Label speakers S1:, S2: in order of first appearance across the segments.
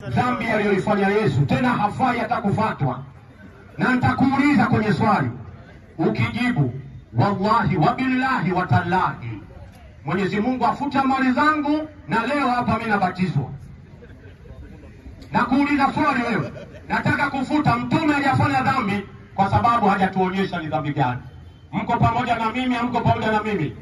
S1: dhambi aliyoifanya Yesu, tena hafai hata kufatwa. Na nitakuuliza kwenye swali, ukijibu wallahi wabillahi watallahi, Mwenyezi Mungu afuta mali zangu, na leo hapa mimi nabatizwa. Nakuuliza swali wewe, nataka kufuta. Mtume hajafanya dhambi kwa sababu hajatuonyesha ni dhambi gani. Mko pamoja na mimi? Hamko pamoja na mimi?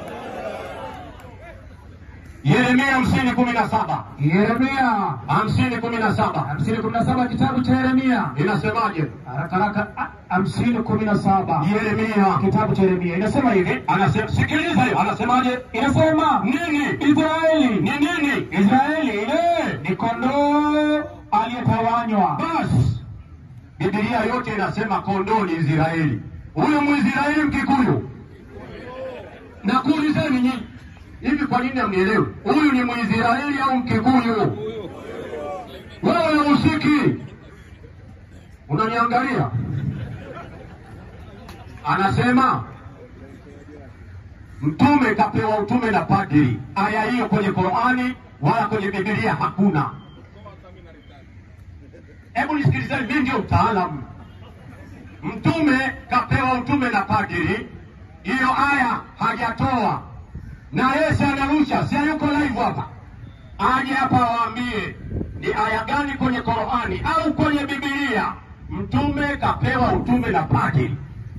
S1: Yeremia hamsini kumi na saba
S2: Yeremia
S1: hamsini kumi na saba
S2: hamsini kumi na saba kitabu cha Yeremia
S1: inasemaje?
S2: haraka haraka ah, hamsini kumi na saba
S1: Yeremia
S2: kitabu cha Yeremia inasema hivi,
S1: anasema, sikiliza hiyo, anasemaje?
S2: inasema
S1: Nini?
S2: Israeli
S1: Ni nini?
S2: Israeli
S1: Eh,
S2: ni kondoo aliyetawanywa.
S1: basi Biblia yote inasema kondoo ni Israeli. Huyu Mwisraeli Mkikuyu, na kuulizeni nyinyi hivi, kwa nini hamnielewi? Huyu ni Mwisraeli au Mkikuyu? Wewe usiki, unaniangalia? Anasema mtume kapewa utume na padri. Aya hiyo kwenye Qurani wala kwenye Biblia hakuna. Hebu nisikilizeni, mimi ndio mtaalamu. Mtume kapewa utume na padri, hiyo aya hajatoa, na Yesu anarusha, si hayuko live hapa, aje hapa awaambie ni aya gani kwenye Qurani au kwenye Biblia mtume kapewa utume na padri.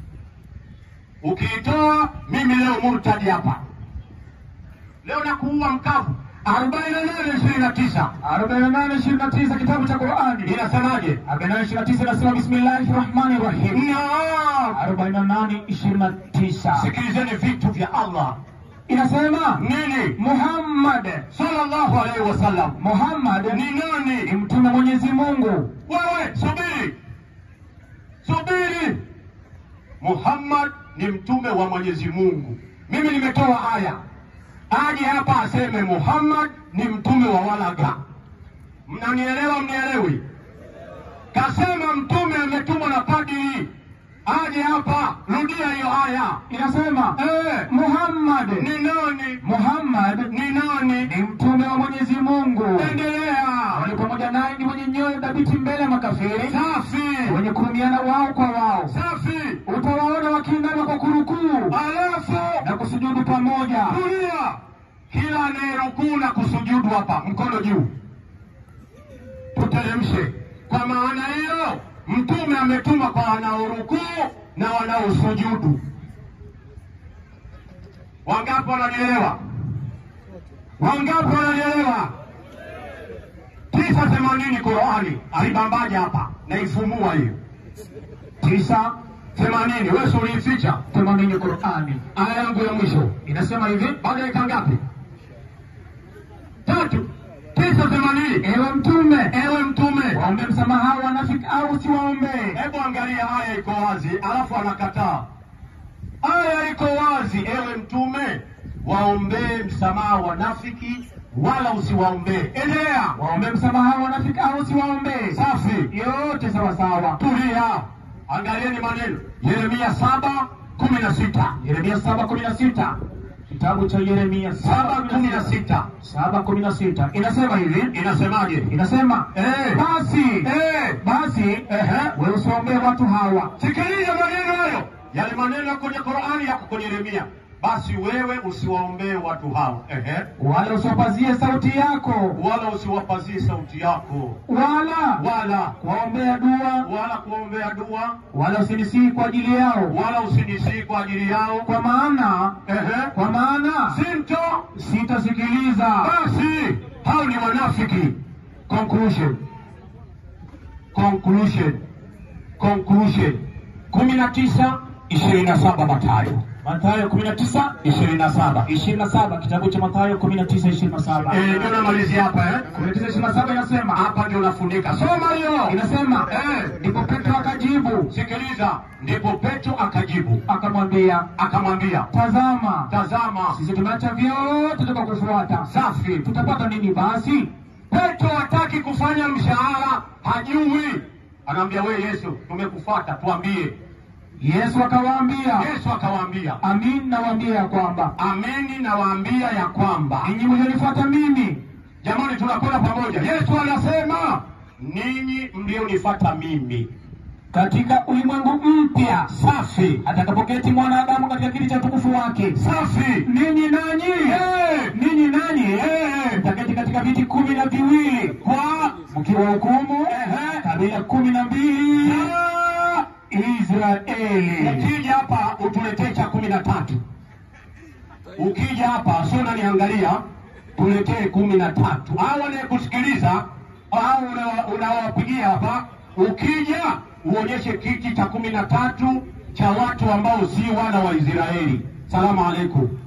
S1: Ukiitoa mimi leo murtadi hapa, leo nakuua mkavu. arobaini na nane ishirini na tisa
S2: 48:29 kitabu cha Qur'ani
S1: inasemaje?
S2: 48:29 inasema bismillahir rahmanir rahim.
S1: Naam.
S2: 48:29
S1: Sikilizeni vitu vya Allah.
S2: inasema
S1: Nini?
S2: Muhammad
S1: Sallallahu alaihi wasallam
S2: Muhammad
S1: ni
S2: ni
S1: nani?
S2: mtume wa Mwenyezi Mungu.
S1: Wewe subiri, subiri. Muhammad ni mtume wa Mwenyezi Mungu. Mimi nimetoa aya, aje hapa aseme Muhammad ni mtume wa walaga. Mnanielewa? Mnielewi? Kasema mtume ametumwa na padri, aje hapa, rudia hiyo aya.
S2: Inasema
S1: Eh,
S2: Muhammad
S1: ni nani?
S2: Muhammad
S1: Ni nani?
S2: ni mtume wa Mwenyezi Mungu.
S1: Endelea.
S2: Wale pamoja naye ni wenye nyoyo thabiti mbele ya makafiri,
S1: Safi,
S2: wenye kurumiana wao kwa wao.
S1: safi.
S2: Utawaona wakiinama kwa kurukuu
S1: Alafu
S2: na kusujudu pamoja.
S1: kulia, kila anayerukuu na kusujudu hapa, mkono juu, tuteremshe. Kwa maana hiyo, mtume ametuma kwa wanaorukuu na wanaosujudu. Wangapi wananielewa? Wangapi wananielewa? tisa themanini Qurani alibambaja hapa, naifumua hiyo tisa themanini. Wewe si uliificha
S2: Themanini Qur'ani
S1: aya yangu ya mwisho
S2: inasema hivi,
S1: baada ya dakika ngapi? Tatu. Tisa themanini.
S2: ewe mtume,
S1: Ewe mtume,
S2: waombe msamaha wanafiki au usiwaombee.
S1: hebu angalia, aya iko wazi, alafu anakataa. Aya iko wazi, ewe mtume, waombee msamaha wanafiki, wala usiwaombee. Endelea.
S2: Waombe msamaha wanafiki au usiwaombee.
S1: Safi.
S2: Yote sawa sawa.
S1: Tulia, angalieni maneno. Yeremia saba kumi na sita
S2: Yeremia saba kumi na sita kitabu cha Yeremia
S1: saba kumi na sita
S2: saba kumi na sita inasema hivi,
S1: inasemaje?
S2: inasema
S1: Eh.
S2: basi
S1: Eh.
S2: basi
S1: Ehe.
S2: wewe usiwaombee watu hawa
S1: Sikiliza maneno hayo, yale maneno yako kwenye Qur'ani, yako kwenye Yeremia. Basi wewe usiwaombee watu hao, ehe,
S2: wala usiwapazie sauti yako
S1: wala usiwapazie sauti yako,
S2: wala
S1: wala
S2: kuwaombea dua
S1: wala kuombea dua,
S2: wala usinisii kwa ajili yao,
S1: wala usinisii kwa ajili yao,
S2: kwa maana
S1: ehe,
S2: kwa maana
S1: sinto.
S2: sitasikiliza.
S1: Basi hao ni wanafiki. Conclusion, conclusion, conclusion. kumi na tisa ishirini na saba Mathayo
S2: Mathayo 19
S1: ishirini na saba
S2: 27 kitabu cha Mathayo 19 27
S1: Eh, ndio namalizia hapa eh.
S2: 19 27 inasema
S1: Hapa ndio nafunika. Soma hiyo.
S2: inasema
S1: Eh.
S2: ndipo Petro akajibu
S1: Sikiliza, ndipo Petro akajibu
S2: akamwambia,
S1: akamwambia,
S2: tazama
S1: tazama,
S2: sisi tumeacha vyote tukakufuata,
S1: safi.
S2: tutapata nini basi?
S1: Petro hataki kufanya mshahara, hajui. Anaambia we Yesu, tumekufuata, tuambie.
S2: Yesu akawaambia,
S1: Yesu akawaambia,
S2: amin nawaambia ya kwamba
S1: amini nawaambia ya kwamba
S2: ninyi mlionifuata mimi
S1: Jamani, tunakwenda pamoja. Yesu anasema ninyi mlionifuata mimi
S2: katika ulimwengu mpya
S1: safi
S2: atakapoketi mwanadamu katika kiti cha utukufu wake
S1: safi
S2: ninyi nanyi
S1: Eh,
S2: ninyi nanyi
S1: eh,
S2: mtaketi katika viti kumi na viwili
S1: kwa
S2: mkiwa hukumu
S1: Ehe.
S2: kabila kumi na mbili
S1: na
S2: Israeli.
S1: ukija hapa utuletee cha kumi na tatu. Ukija hapa sio unaniangalia, tuletee kumi na tatu. Au anayekusikiliza au una- unawapigia hapa, ukija uonyeshe kiti cha kumi na tatu cha watu ambao si wana wa Israeli. Salamu alaikum.